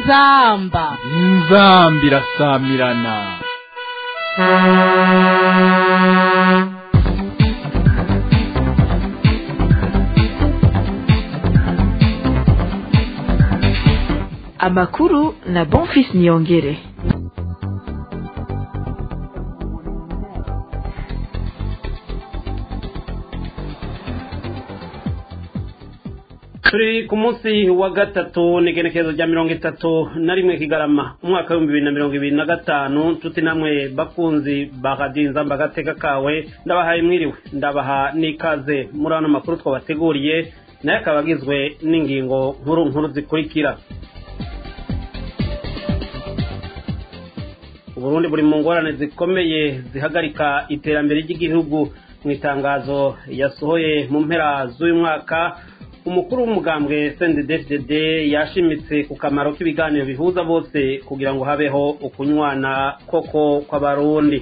inzamba inzamba irasamirana amakuru na bonfis niyongere turi ku munsi wa gatatu n'igenekerezo rya mirongo itatu na rimwe kigarama umwaka w'ibihumbi bibiri na mirongo ibiri na gatanu nshuti namwe bakunzi ba radiyo inzamba agateka kawe ndabahaye mwiriwe ndabaha n'ikaze muri ano makuru twabateguriye nayo akaba agizwe n'ingingo nkuru nkuru zikurikira uburundi buri mu ngorane zikomeye zihagarika iterambere ry'igihugu mu itangazo yasohoye mu mpera z'uyu mwaka umukuru w'umugambwe cnddd yashimitse ku kamaro k'ibiganiro bihuza bose kugira ngo habeho ukunywana koko kw'abarundi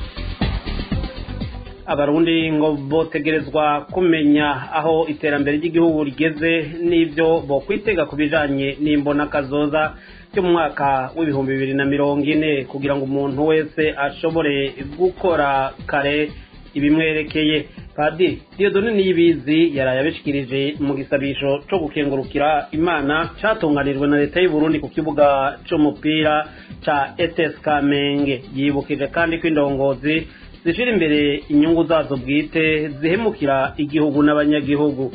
abarundi ngo botegerezwa kumenya aho iterambere ry'igihugu rigeze n'ibyo bokwitega ku bijanye n'imbonakazoza byo mu mwaka w'ibihumbi bibiri na mirongo ine kugira ngo umuntu wese ashobore gukora kare ibimwerekeye padiri diyodoni niyibizi yaraye abishikirije mu gisabisho co gukengurukira imana catunganijwe na leta y'u Burundi ku kibuga c'umupira ca ETS Kamenge yibukije kandi ko indongozi zishira imbere inyungu zazo bwite zihemukira igihugu n'abanyagihugu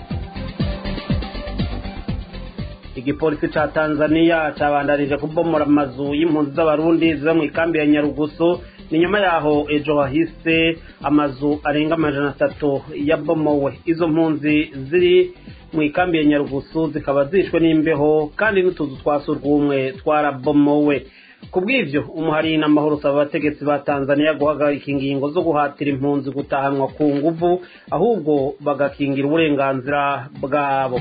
igipolisi ca Tanzania cabandanije kubomora amazu y'impunzi z'abarundi ziba mu ikambi ya Nyarugusu ni nyuma yaho ejo hahise amazu arenga amajana atatu yabomowe izo mpunzi ziri mu ikambi ya nyarugusu zikaba zishwe n'imbeho kandi n'utuzu twa surwumwe twarabomowe ku bw'ibyo umuhari n'amahoro usaba abategetsi ba tanzania guhagarika ingingo zo guhatira impunzi gutahanwa ku nguvu ahubwo bagakingira uburenganzira bwabo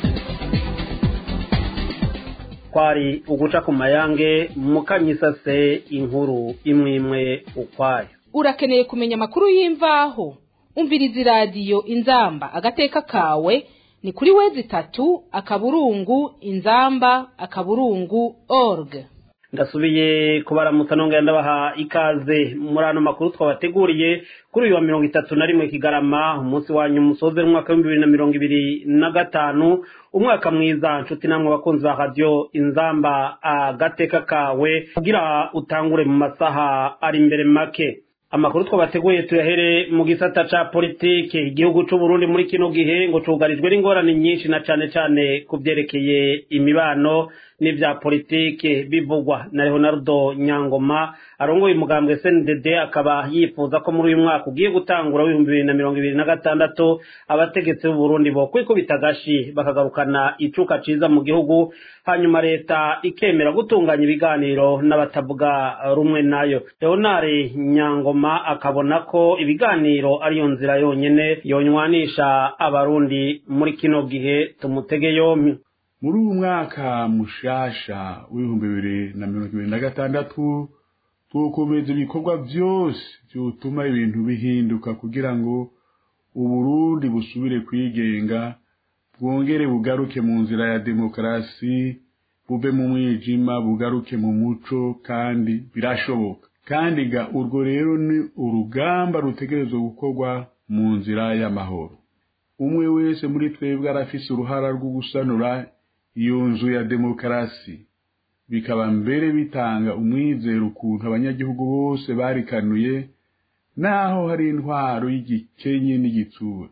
kwari uguca ku mayange mukanyisase inkuru imwe imwe ukwayo urakeneye kumenya amakuru y'imvaho umviriza iradiyo inzamba agateka kawe ni kuri wezi itatu akaburungu inzamba akaburungu org ndasubiye kubaramutsa nongera ndabaha ikaze muri ano makuru twabateguriye kuri uyu wa mirongo itatu na rimwe kigarama umunsi wanyu musoze umwaka w'ibihumbi bibiri na mirongo ibiri na gatanu umwaka mwiza nshuti namwe abakunzi ba radiyo inzamba agateka kawe kugira utangure mu masaha ari imbere make amakuru twabateguye tuyahere mu gisata ca politike igihugu c'uburundi muri kino gihe ngo cugarijwe n'ingorane nyinshi na cane cane ku vyerekeye imibano n'ivya politike bivugwa na leonardo nyangoma arongoye umugambwe cndd akaba yifuza ko muri uyu mwaka ugiye gutangura w'ibihumbi bibiri na mirongo ibiri na gatandatu abategetsi b'uburundi bo kwikubita agashi bakagarukana icuka ciza mu gihugu hanyuma leta ikemera gutunganya ibiganiro n'abatavuga rumwe nayo leonare nyangoma akabona ko ibiganiro ariyo nzira yonyene yonywanisha abarundi muri kino gihe tumutege yompi muri uyu mwaka mushasha w'ibihumbi bibiri na mirongo ibiri na gatandatu tukomeza ibikorwa byose byotuma ibintu bihinduka kugira ngo uburundi busubire kwigenga bwongere bugaruke mu nzira ya demokarasi bube mu mwijima bugaruke mu muco kandi birashoboka kandi ga urwo rero ni urugamba rutegerezwa gukorwa mu nzira y'amahoro umwe wese muri twebwe arafise uruhara rwo gusanura iyo nzu ya demokarasi bikaba mbere bitanga umwizero ukuntu abanyagihugu bose barikanuye naho hari intwaro y'igikenye n'igitsura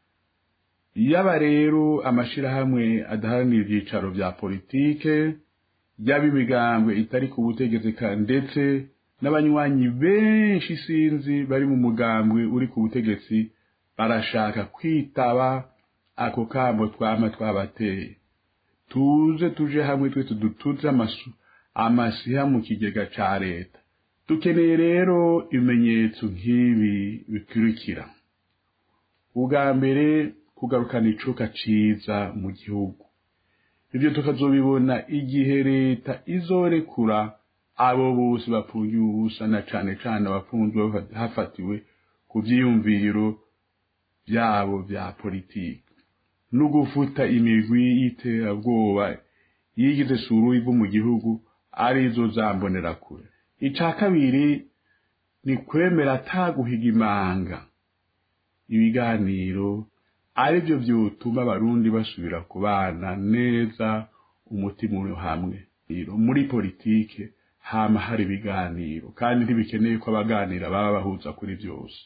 yaba rero amashirahamwe adaharanira ivyicaro vya politike yaba imigambwe itari ku butegetsi ndetse n'abanywanyi benshi sinzi bari mu mugambwe uri ku butegetsi barashaka kwitaba ako kamo twama twabateye tuze tuje hamwe twese dutuze amasu amasiha mu kigega ca leta dukeneye rero ibimenyetso nk'ibi bikurikira ubwa mbere kugarukana icuka ciza mu gihugu ibyo tukazobibona igihe leta izorekura abo bose bapfungiwe ubusa na cane cane abafunzwe hafatiwe ku vyiyumviro vyabo vya politiki no gufuta imigwi y'iterabwoba yigize suru ivu mu gihugu arizo zambonera kure ica kabiri ni kwemera ataguhiga imanga ibiganiro aribyo byotuma abarundi basubira kubana neza umutima uri hamwe muri politike hama hari ibiganiro kandi ntibikeneye ko abaganira baba bahuza kuri byose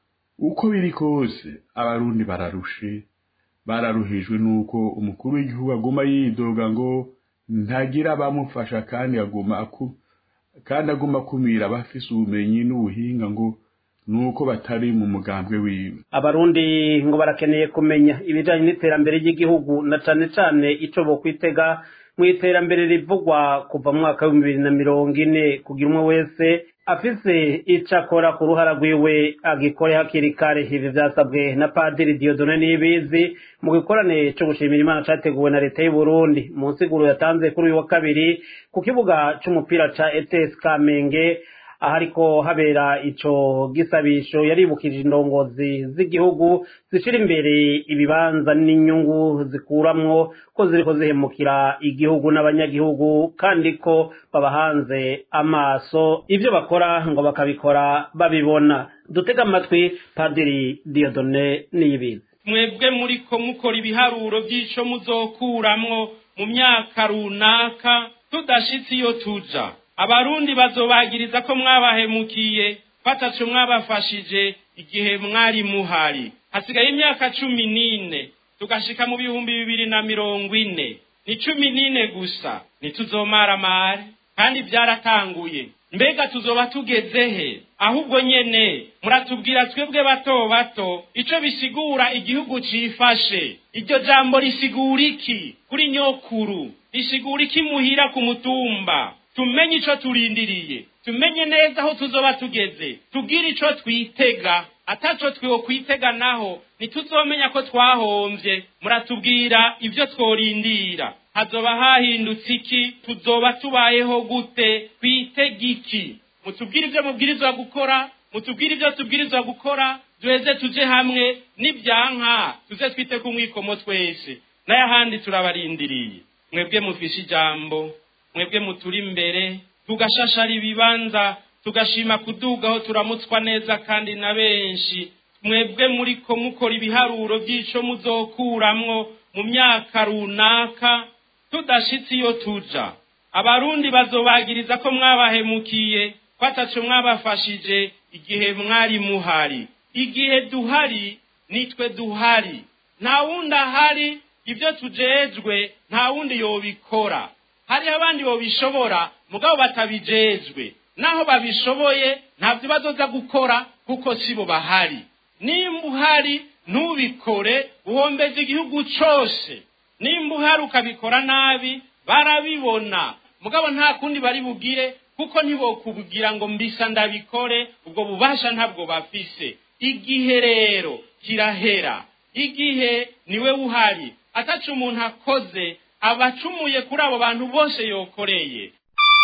uko biri kose abarundi bararushe bararuhijwe nuko umukuru w'igihugu aguma yidoga ngo ntagira abamufasha kandi aguma aku kandi aguma akumira abafise ubumenyi n'ubuhinga ngo nuko batari mu mugambwe wiwe abarundi ngo barakeneye kumenya ibijanye n'iterambere ry'igihugu na cane cane ico bokwitega mu iterambere rivugwa kuva mu mwaka w'ibihumbi bibiri na mirongo ine kugira umwe wese afise ico akora ku ruhara rwiwe agikore hakiri kare ibi vyasabwe na padiri diodone nibizi mu gikorane co gushimira imana categuwe na leta y'u burundi mu nsiguro yatanze kuri uyu wa kabiri ku kibuga c'umupira ca ets kamenge ahariko habera ico gisabisho yaribukije indongozi z'igihugu zishira imbere ibibanza n'inyungu zikuramwo ko ziriko zihemukira igihugu n'abanyagihugu kandi ko babahanze amaso ivyo bakora ngo bakabikora babibona dutega amatwi padiri diodone niyibizi mwebwe muriko mukora ibiharuro by'ico muzokuramwo mu myaka runaka tudashitse iyo tuja abarundi bazobagiriza ko mwabahemukiye bataco mwabafashije igihe mwari muhari hasigaye imyaka cumi n'ine tugashika mu bihumbi bibiri na mirongo ine ni cumi n'ine gusa ntituzomaramare kandi byaratanguye mbega tuzoba tugeze he ahubwo nyene muratubwira twebwe bato bato ico bisigura igihugu cifashe iryo jambo risigura iki kuri nyokuru risigura iki muhira ku mutumba tumenye ico turindiriye tumenye neza aho tuzoba tugeze tubwire ico twitega ataco twokwitega naho ntituzomenya ko twahomvye muratubwira ivyo tworindira hazoba hahindutse iki tuzoba tubayeho gute twitega iki mutubwire ivyo mubwirizwa gukora mutubwire ivyo tubwirizwa gukora duheze tuje hamwe n'ibyanka tuze twite ku mwikomo twese n'ayahandi turabarindiriye mwebwe mufishe ijambo mwebwe muturi imbere tugashashara ibibanza tugashima kudugaho turamutswa neza kandi na benshi mwebwe muriko mukora ibiharuro by'ico muzokuramwo mu myaka runaka tudashitse iyo tuja abarundi bazobagiriza ko mwabahemukiye ko ataco mwabafashije igihe mwari muhari igihe duhari nitwe duhari nta wundi ahari ibyo tujejwe nta wundi yobikora hariho abandi bobishobora mugabo batabijejwe naho babishoboye ntabyo bazoza gukora kuko sibo bahari nimba uhari ntubikore uhombeze igihugu cose nimba uhari ukabikora nabi barabibona mugabo nta kundi bari bugire kuko ntibokubwira ngo mbisa ndabikore ubwo bubasha ntabwo bafise igihe rero kirahera igihe niwe uhari ataca umuntu akoze aba acumuye kuri abo bantu bose yokoreye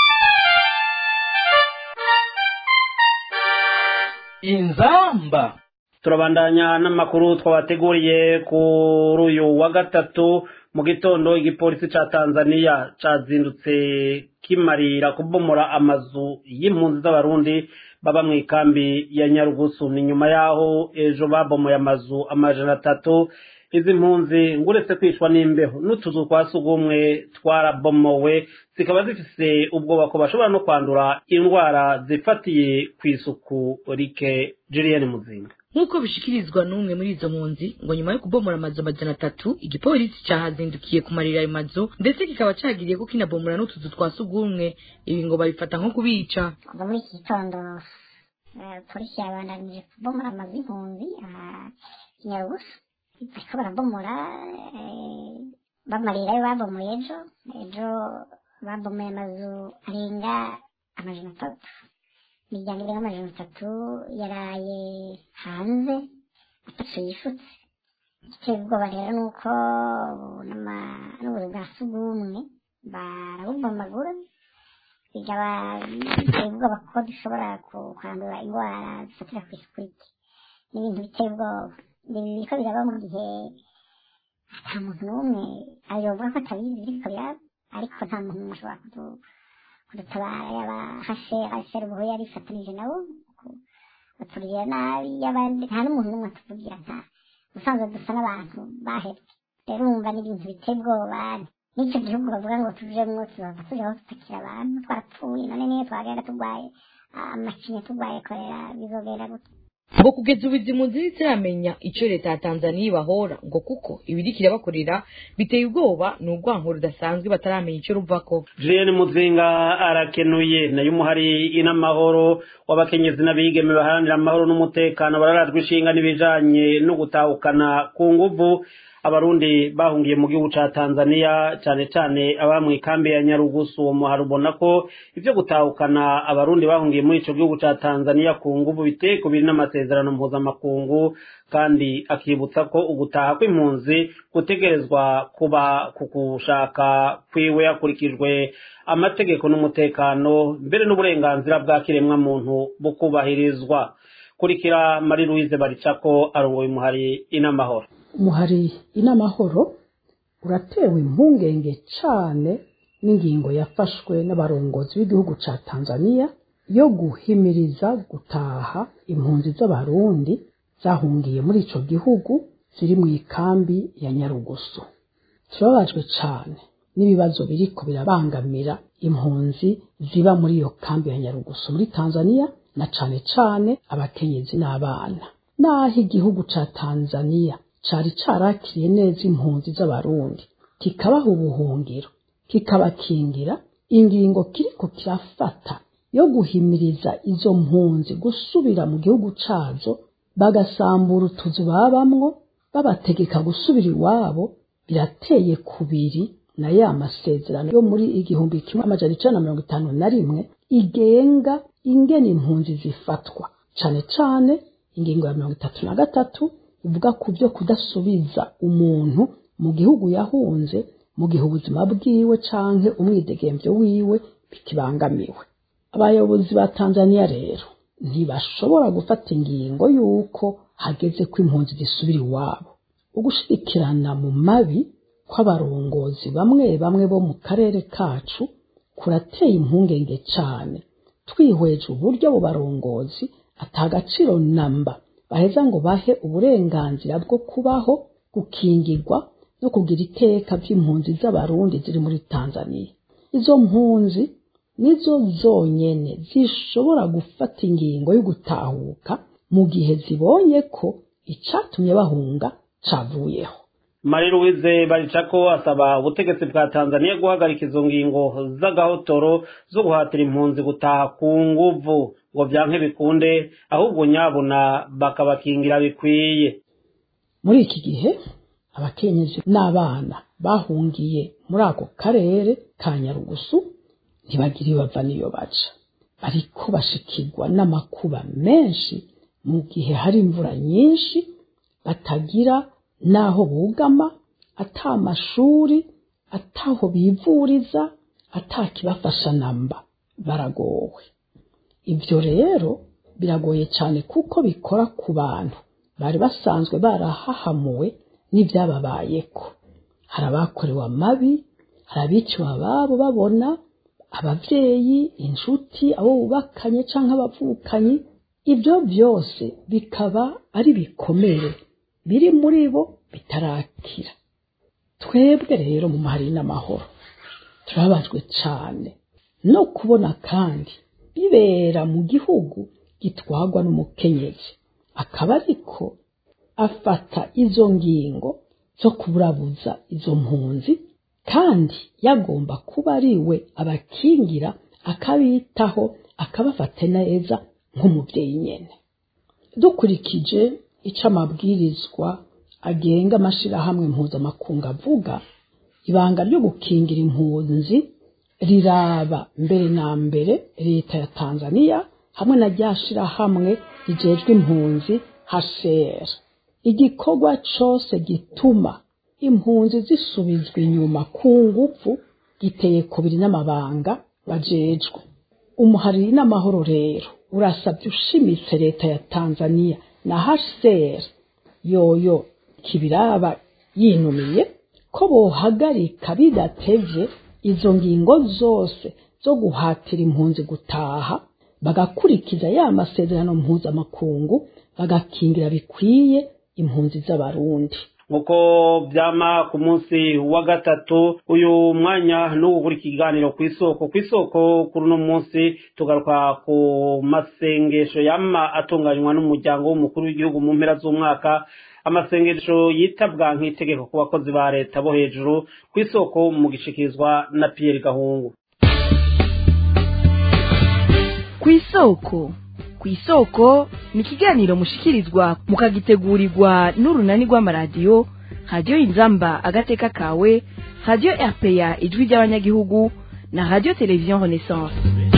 inzamba turabandanya n'amakuru twabateguriye kuri uyu wa gatatu mu gitondo igipolisi ca tanzania cazindutse kimarira kubomora amazu y'impunzi z'abarundi baba mu ikambi ya nyarugusu ni nyuma yaho ejo babomoye amazu amajana atatu izi mpunzi nguretse kwicwa n'imbeho n'utuzu twa sugumwe twarabomowe zikaba zifise ubwoba ko bashobora no kwandura indwara zifatiye ku isuku rike julienne muzinga nk'uko bishikirizwa n'umwe muri izo mpunzi ngo nyuma yo kubomora amazu amajana atatu igipolisi cahazindukiye kumarira ayo mazu ndetse kikaba cagiriye ko kinabomora n'utuzu twa sugumwe ibi ngo babifata nko kubica kuva muri iki gitondo eh, polisi yabandanije kubomora amazu y'impunzi aha nyarugusu bariko barabomora eh, bamarirayo babomoye ejo ejo babomoye amazu arenga amajana atatu imiryango irenga amajana atatu yaraye hanze atatu yifutse igiteye ubwoba rero ni uko n'ama- n'ubuzu bwa sugumwe barabubomagura bikaba biteye ubwoba ko dushobora ku- kwandura indwara zifatira ku isuku rike ni ibintu biteye ubwoba ibi biriko biraba mu gihe ata muntu n'umwe ayovuga ko atabizi biriko biraba ariko nta muntu n'umwe ashobora kudu- kudutabara yaba hasera hasera ubuho yari ifatanije nabo ku- batugirira nabi y'abandi nta n'umuntu n'umwe atuvugira nta ubusanzwe dusa n'abantu bahebwe rero urumva n'ibintu biteye ubwoba n'icyo gihugu bavuga ngo tujemwo tuzava tujaho tutakira abantu twarapfuye none niyo twagenda turwaye ah, amacinya turwaye korera bizogenda gute ngo kugeza ubu izi mpunzi ntizitiramenya icyo leta ya tanzaniya ibahora ngo kuko ibiriko irabakorera biteye ubwoba ni urwango rudasanzwe bataramenya icyo ruvako Julienne Muzinga arakenuye nayo umuhari inamahoro w'abakenyezi n'abigeme baharanira amahoro n'umutekano bararajwe ishinga n'ibijanye no gutahukana ku nguvu abarundi bahungiye mu gihugu ca Tanzania cane cane aba mu ikambi ya Nyarugusu uwo muhari ubona ko ivyo gutahukana abarundi bahungiye muri ico gihugu ca Tanzania ku nguvu biteye ku biri n'amasezerano mpuzamakungu kandi akibutsa ko ugutaha kw'impunzi gutegerezwa kuba ku gushaka kwiwe hakurikijwe amategeko n'umutekano mbere n'uburenganzira bwa kiremwamuntu bukubahirizwa kurikira Marie Louise Baricako arongoye umuhari inamahoro umuhari inamahoro uratewe impungenge cane n'ingingo yafashwe n'abarongozi b'igihugu ca tanzania yo guhimiriza gutaha impunzi z'abarundi zahungiye muri ico gihugu ziri mu ikambi ya nyarugusu turababajwe cane n'ibibazo biriko birabangamira impunzi ziba muri iyo kambi ya nyarugusu muri tanzania na cane cane abakenyezi n'abana naho igihugu ca tanzania cari carakiriye neza impunzi z'abarundi kikabaha ubuhungiro kikabakingira ingingo kiriko kirafata yo guhimiriza izo mpunzi gusubira mu gihugu cazo bagasambura utuzu babamwo babategeka gusubira iwabo birateye kubiri na ya masezerano yo muri igihumbi kimwe amajana icenda na mirongo itanu na rimwe igenga ingene impunzi zifatwa cane cane ingingo ya mirongo itatu na gatatu ivuga ku byo kudasubiza umuntu mu gihugu yahunze mu gihe ubuzima bwiwe canke umwidegemvyo wiwe bikibangamiwe abayobozi ba tanzania rero ntibashobora gufata ingingo y'uko hageze ko impunzi zisubira iwabo ugushirikirana mu mabi kw'abarongozi bamwe bamwe bo mu karere kacu kurateye impungenge cane twihweje uburyo abo barongozi atagaciro namba baheza ngo bahe uburenganzira bwo kubaho gukingirwa no kugira iteka by'impunzi z'abarundi ziri muri tanzania izo mpunzi nizo zonyene zishobora gufata ingingo yo gutahuka mu gihe zibonye ko icatumye bahunga cavuyeho Marie Louise Baricako asaba ubutegetsi bwa Tanzania guhagarika izo ngingo z'agahotoro zo guhatira impunzi gutaha ku nguvu ngo byanke bikunde ahubwo nyabuna bakabakingira bikwiye muri iki gihe abakenyezi n'abana bahungiye muri ako karere ka nyarugusu ntibagira iyo bava n'iyo baca bariko bashikirwa n'amakuba menshi mu gihe hari imvura nyinshi batagira n'aho bugama ata amashuri ataho bivuriza atakibafasha namba baragowe ibyo rero biragoye cyane kuko bikora ku bantu bari basanzwe barahahamuwe n'ibyababayeko hari abakorewe amabi hari abiciwe ababo babona ababyeyi inshuti abo bubakanye cyangwa abavukanyi ibyo byose bikaba ari bikomere biri muri bo bitarakira twebwe rero mu mahari n'amahoro turabajwe cyane no kubona kandi bibera mu gihugu gitwagwa n'umukenyezi akaba ariko afata izo ngingo zo kuburabuza izo mpunzi kandi yagomba kuba ari we abakingira akabitaho akabafata neza nk'umubyeyi nyine dukurikije icyo amabwirizwa agenga amashyirahamwe mpuzamakungu avuga ibanga ryo gukingira impunzi riraba mbere na mbere leta ya tanzania hamwe na rya shyirahamwe rigejwe impunzi hcr igikorwa cyose gituma impunzi zisubizwa inyuma ku ngufu giteye kubiri n'amabanga bajejwe umuhari n'amahoro rero urasabye ushimitse leta ya tanzania na hcr yoyo kibiraba yinumiye ko bohagarika bidatevye izo ngingo zose zo guhatira impunzi gutaha bagakurikiza ya masezerano mpuzamakungu bagakingira bikwiye impunzi z'abarundi nk'uko byama ku munsi wa gatatu uyu mwanya n'ubu buri kiganiro ku isoko ku isoko kuri uno munsi tugaruka ku masengesho yama atunganywa n'umuryango w'umukuru w'igihugu mu mpera z'umwaka amasengesho yitabwa nk'itegeko ku bakozi ba leta bo hejuru ku isoko mu gishikirizwa na Pierre Gahungu ku isoko ku isoko ni ikiganiro mushikirizwa mukagitegurirwa n'urunani rw'amaradiyo radiyo inzamba agateka kawe radiyo rpa ijwi ry'abanyagihugu na radiyo televiziyo renaissance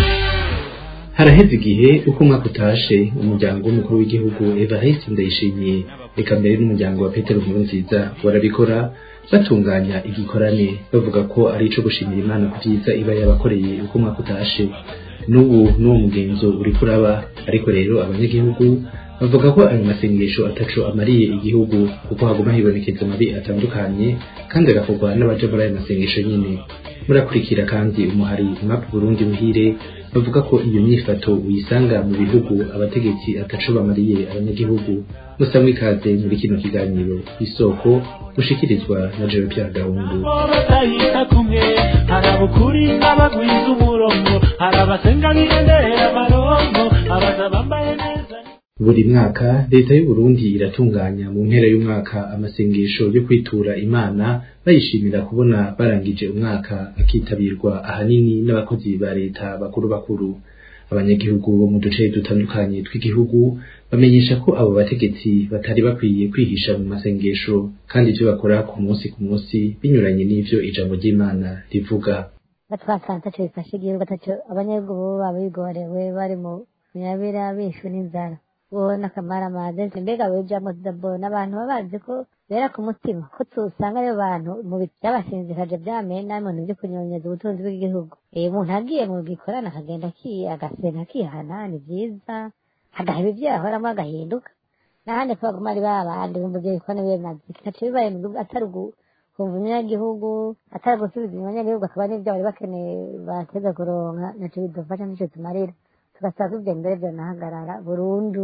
haraheze igihe uko umwaka utashe umuryango w'umukuru w'igihugu evariste ndayishimiye reka mbere n'umuryango wa petero nkurunziza barabikora batunganya igikorane bavuga ko ari ico gushimira imana ku byiza iba yabakoreye uko umwaka utashe n'ubu n'uwo mugenzo uri kuraba ariko rero abanyagihugu bavuga ko ayo masengesho ataco amariye igihugu kuko haguma hibonekeza amabi atandukanye kandi agakorwa n'abaja muri ayo masengesho nyine murakurikira kandi umuhari map burundi muhire bavuga ko iyo myifato uyisanga mu bihugu abategetsi ataco bamariye abanyagihugu musamwe ikaze muri kino kiganiro isoko mushikirizwa na Jean Pierre Gahungu batahita kumwe harabukuri abagwiza umurongo harabasenga birendera amarongo abaza bambaye neza buri mwaka leta y'u Burundi iratunganya mu mpera y'umwaka amasengesho yo kwitura imana bayishimira kubona barangije umwaka akitabirwa ahanini n'abakozi ba leta bakuru bakuru abanyagihugu bo mu duce dutandukanye tw'igihugu bamenyesha ko abo bategetsi batari bakwiye kwihisha mu masengesho kandi ibyo bakora ku munsi ku munsi binyuranye n'ivyo ijambo ry'imana rivuga batwasanze ataco bifasha igihugu ataco abanyagihugu baba bigorewe bari mu nyabira bishwe n'inzara ubona akamara amazi mbega bijamo tudabona abantu baba bazi ko bera ku mutima ko tusanga ariyo bantu mu byabashinzikaje byamena mu bintu byo kunyonyeza ubutunzi bw'igihugu iyo umuntu agiye mu gikorana akagenda agasenga akihana ni byiza agaheba ibyo yahoramo agahinduka n'ahandi ko baguma ari babandi bumva ibyo bikorana bimaze kitacu bibaye mu gihugu atari kumva umunyagihugu atari gusubiza umunyagihugu akaba n'ibyo bari bakeneye bateza kuronka naco bidufasha nico tumarira tugasaba ko ibyo mbere byanahagarara burundu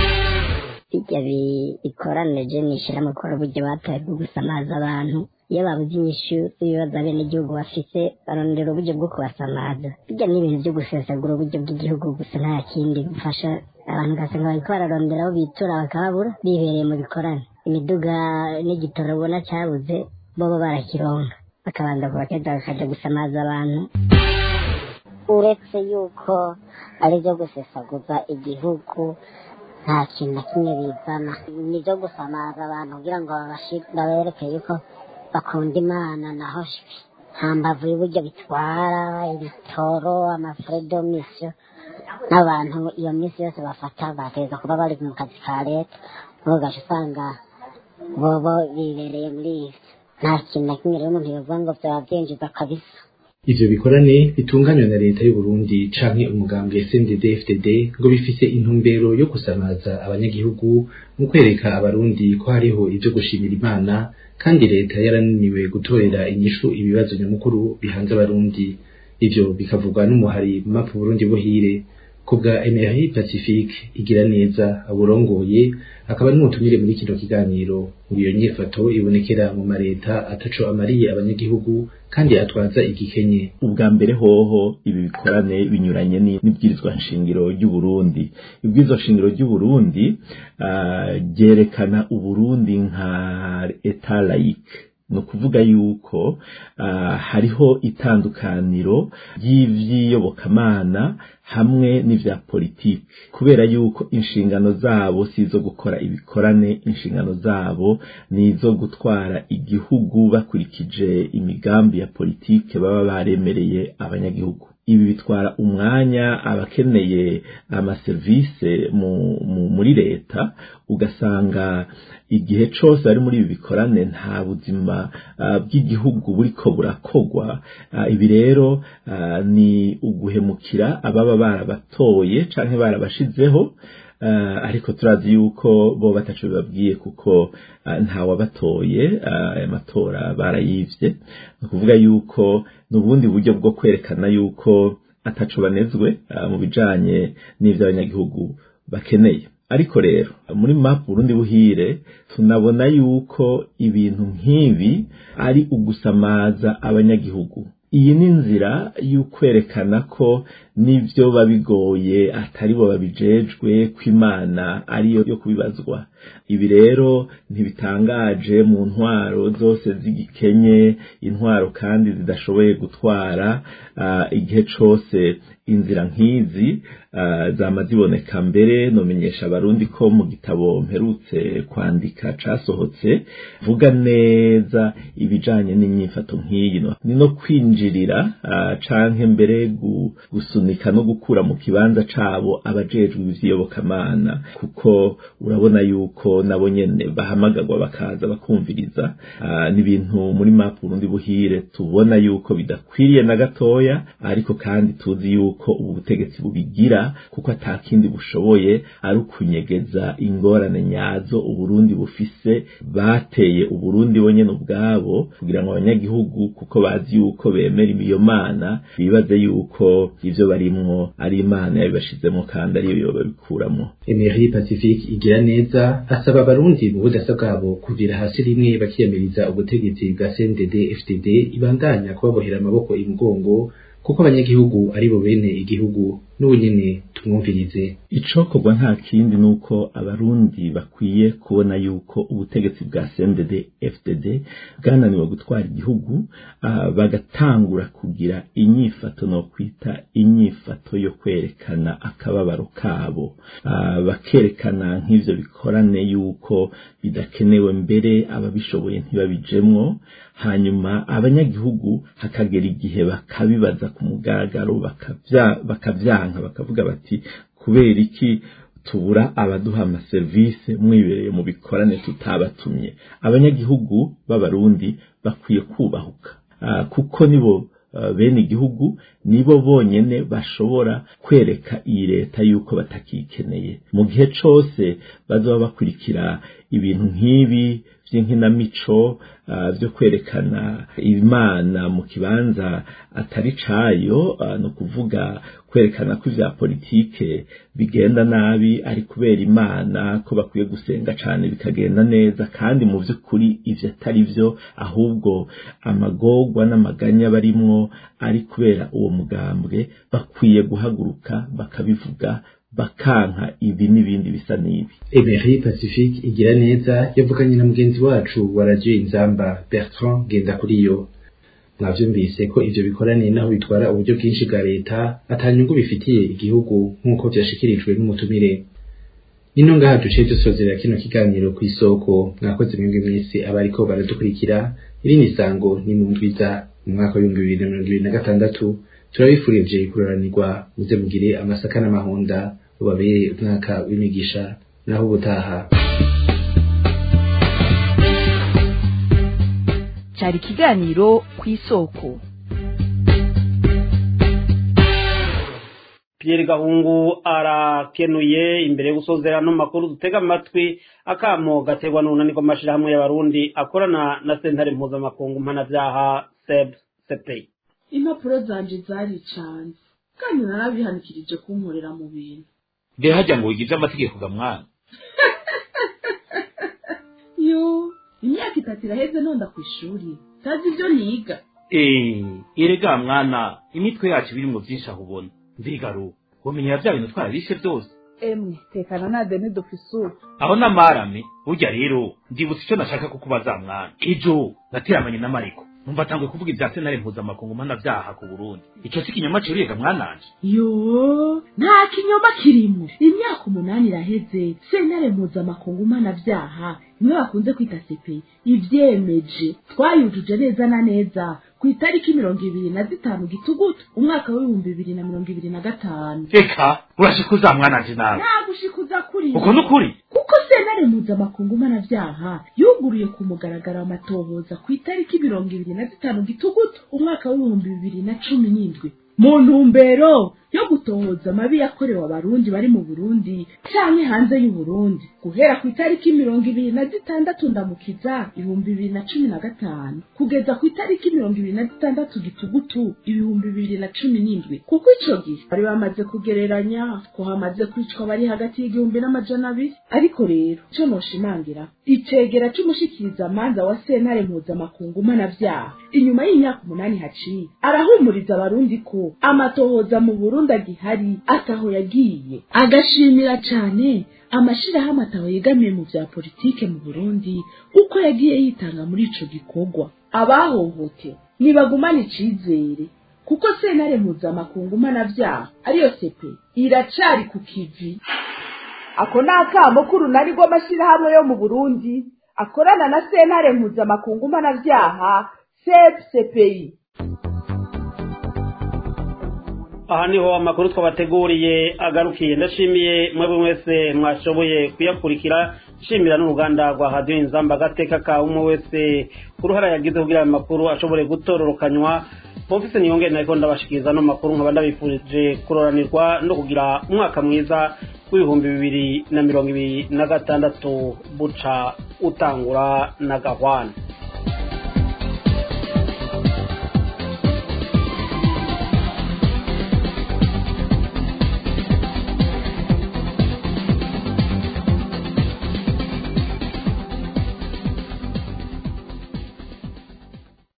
bijya bikoranije nishyira mu gukora uburyo bataye bwo gusamaza abantu iyo babuze inyishu z'ibibazo abenegihugu bafite barondera uburyo bwo kubasamaza bijya n'ibintu byo gusesagura uburyo bw'igihugu gusa nta kindi bufasha abantu ugasanga bariko bararondera aho bitura bakababura bibereye mu bikorane imiduga n'igitoro ubona cyabuze bobo barakironka bakabanza kubakeza bakaja gusamaza abantu uretse yuko ari byo gusesaguza igihugu nta kintu na kimwe bizana ni byo gusamaza abantu kugira ngo babereke yuko bakunda imana naho nta mbavu y'uburyo bitwara ibitoro amafuredomisiyo n'abantu iyo minsi yose bafata bateza kuba bari mu kazi ka leta ugaca usanga bobo bibereye muri ivyo nta kintu na kimwe rero umuntu yovuga ngo vyaba vyinjiza kabisa ivyo bikorane bitunganywa na leta y'u Burundi canke umugambwe SNDD FDD ngo bifise intumbero yo gusamaza abanyagihugu mu kwereka abarundi ko hariho ivyo gushimira imana kandi leta yarananiwe gutorera inyishu ibibazo nyamukuru bihanze abarundi ivyo bikavugwa n'umuhari map Burundi buhire kubwa Emery Pacifique igira neza aburongoye akaba n'umutumire muri kino kiganiro iyo nyifato ibonekera mu mareta ataco amariye abanyagihugu kandi atwaza igikenye ubwa mbere hoho ibi bikorane binyuranye n'ibwirizwa nshingiro ry'u Burundi ibwirizwa nshingiro ry'u Burundi ryerekana uh, uburundi nka etat laïque ni ukuvuga yuko uh, hariho itandukaniro ry'ivyiyobokamana hamwe n'ivya politiki kubera yuko inshingano zabo si izo gukora ibikorane inshingano zabo ni izo gutwara igihugu bakurikije imigambi ya politike baba baremereye abanyagihugu ibi bitwara umwanya abakeneye amaserivise mu, mu, muri leta ugasanga igihe cose bari muri ibi bikorane nta buzima uh, bw'igihugu buriko burakogwa uh, ibi rero uh, ni uguhemukira ababa barabatoye canke barabashizeho uh, ariko turazi yuko bo bataco bibabwiye kuko uh, ntawabatoye aya matora barayivye ni ukuvuga yuko n'ubundi buryo bwo kwerekana yuko ataco banezwe uh, mu bijanye n'ivyo abanyagihugu bakeneye ariko rero muri map Burundi buhire tunabona yuko ibintu nk'ibi ari ugusamaza abanyagihugu iyi ni inzira y'ukwerekana ko n'ibyo babigoye atari bo babijejwe ko imana ariyo yo kubibazwa ibi rero ntibitangaje mu ntwaro zose z'igikenye intwaro kandi zidashoboye gutwara igihe cyose inzira nk'izi zama ziboneka mbere nomenyesha abarundi ko mu gitabo mperutse kwandika casohotse vuga neza ibijanye n'imyifato nk'iyi ni no kwinjirira canke mbere gusunika no gukura mu kibanza cabo abajejwe ivy'iyobokamana kuko urabona yuko nabo nyene bahamagarwa bakaza bakumviriza n'ibintu muri map Burundi buhire tubona yuko bidakwiriye na gatoya ariko kandi tuzi yuko ubu butegetsi bubigira kuko atakindi bushoboye ari ukunyegeza ingorane nyazo uburundi bufise bateye uburundi bonyene ubwabo kugira ngo abanyagihugu kuko bazi yuko bemera iyo mana bibaze yuko ivyo barimwo ari imana yabibashizemo kandi ariyo yobabikuramo Emery Pacifique igira neza asaba abarundi mu budasa bwabo kuvira hasi rimwe bakiyamiriza ubutegetsi bwa CNDD FDD ibandanya kubabohera amaboko imugongo kuko abanyagihugu ari bo bene igihugu n'ubunyene tumwumvirize icokorwa nta kindi nuko abarundi bakwiye kubona yuko ubutegetsi bwa CNDD FDD bwananiwe gutwara igihugu uh, bagatangura kugira inyifato no kwita inyifato yo kwerekana akababaro kabo uh, bakerekana nk'ivyo bikorane yuko bidakenewe mbere ababishoboye ntibabijemwo hanyuma abanyagihugu hakagera igihe bakabibaza ku mugaragaro bakavya bakavyanka bakavuga bati kubera iki tubura abaduha amaserivisi mwibereye mu bikorane tutabatumye abanyagihugu b'abarundi bakwiye kubahuka kuko nibo bene igihugu nibo bonyene bashobora kwereka iyi leta yuko batakikeneye mu gihe cose bazoba bakurikira ibintu nk'ibi vy'inkinamico vyo kwerekana imana mu kibanza atari cayo no kuvuga kwerekana ko ivya politike bigenda nabi ari kubera imana ko bakwiye gusenga cane bikagenda neza kandi mu vy'ukuri ivyo atari vyo ahubwo amagorwa n'amaganya barimwo ari kubera uwo mugambwe bakwiye guhaguruka bakabivuga bakanka ibi n'ibindi bisa n'ibi Emery Pacifique igira neza yavuganye na mugenzi wacu wa radio Inzamba Bertrand Gendakuriyo mwavyumvise ko ivyo bikoraniye naho bitwara uburyo bwinshi bwa leta atanyungu bifitiye igihugu nk'uko vyashikirijwe n'umutumire nino ngaha duciye dusozera kino kiganiro ku isoko mwakoze mwebwe mwese abariko baradukurikira iri ni sango ni mu ndwiza mu mwaka w'ibihumbi bibiri na mirongo ibiri na gatandatu turabifurije kuroranirwa muze mugire amasaka n'amahonda ubabere umwaka w'imigisha naho ubutaha cyari ikiganiro ku isoko Pierre Gahungu arakenuye imbere yo gusozera no makuru dutega amatwi akamo gaterwa n'unani rw'amashirahamwe y'abarundi akorana na sentare mpuzamakungu mpanavyaha seb sepei impapuro zanje zari canze kandi narabihanikirije kunkorera mu bintu mbe hajya ngo wigize amategeko ga mwana yo imyaka itatu iraheze nonda ku ishuri tazi ibyo niga eh erega mwana imitwe yacu birimwo byinshi aho ubona mbigaru wamenyera bya bintu twarabishe byose emwe tekana na deni dofisuru aho namarame burya rero ndibutse icyo nashaka kukubaza mwana ejo nateramanye na mariko numva atangwe kuvuga ibya senare mpuzamakungu mpanavyaha ku burundi ico si kinyoma ciruyega mwananje yo nta kinyoma kirimo imyaka umunani iraheze sentare mpuzamakungu mpanavyaha niwe bakunze kwita sepe ivyemeje twayujuje neza na neza ku itariki mirongo ibiri na zitanu gitugutu umwaka w'ibihumbi bibiri na mirongo ibiri na gatanu reka urashikuza mwananje nawe nta gushikuza kuri uko n'ukuri kuko sentare mpuzamakungu mpanavyaha yuguruye ku mugaragaro amatohoza ku itariki mirongo ibiri na zitanu gitugutu umwaka w'ibihumbi bibiri na cumi n'indwi mu ntumbero yo gutohoza amabi yakorewe abarundi bari mu burundi canke hanze y'uburundi guhera ku itariki mirongo ibiri na zitandatu ndamukiza ibihumbi bibiri na cumi na gatanu kugeza ku itariki mirongo ibiri na zitandatu gitugutu ibihumbi bibiri na cumi n'indwi kuko ico gihe bari bamaze kugereranya ko hamaze kwicwa bari hagati y'igihumbi n'amajana abiri ariko rero ico noshimangira icegera c'umushikirizamanza wa sentare mpuzamakungu mpanavyaha inyuma y'imyaka umunani haciye arahumuriza abarundi ko amatohoza mu burundi agihari ataho yagiye agashimira cane amashirahamwe ataho yegamiye mu vya politike mu burundi uko yagiye yitanga muri ico gikorwa abahohote nibagumane icizere kuko sentare mpuzamakungu mpanavyaha ariyo sepe iracari ku kivi ako ni akamo k'urunani rw'amashyirahamwe yo mu burundi akorana na sentare mpuzamakungu mpanavyaha sepsepeyi aha niho amakuru twabateguriye agarukiye ndashimiye mwebwe mwese mwashoboye kuyakurikira nshimira n'uruganda rwa radiyo inzamba agateka ka umwe wese ku ruhara yagize kugira ayo makuru ashobore gutororokanywa bumvise niyongere nariko ndabashikiriza no makuru nkaba ndabifurije kuroranirwa no kugira umwaka mwiza w'ibihumbi bibiri na mirongo ibiri na gatandatu buca utangura na gahwana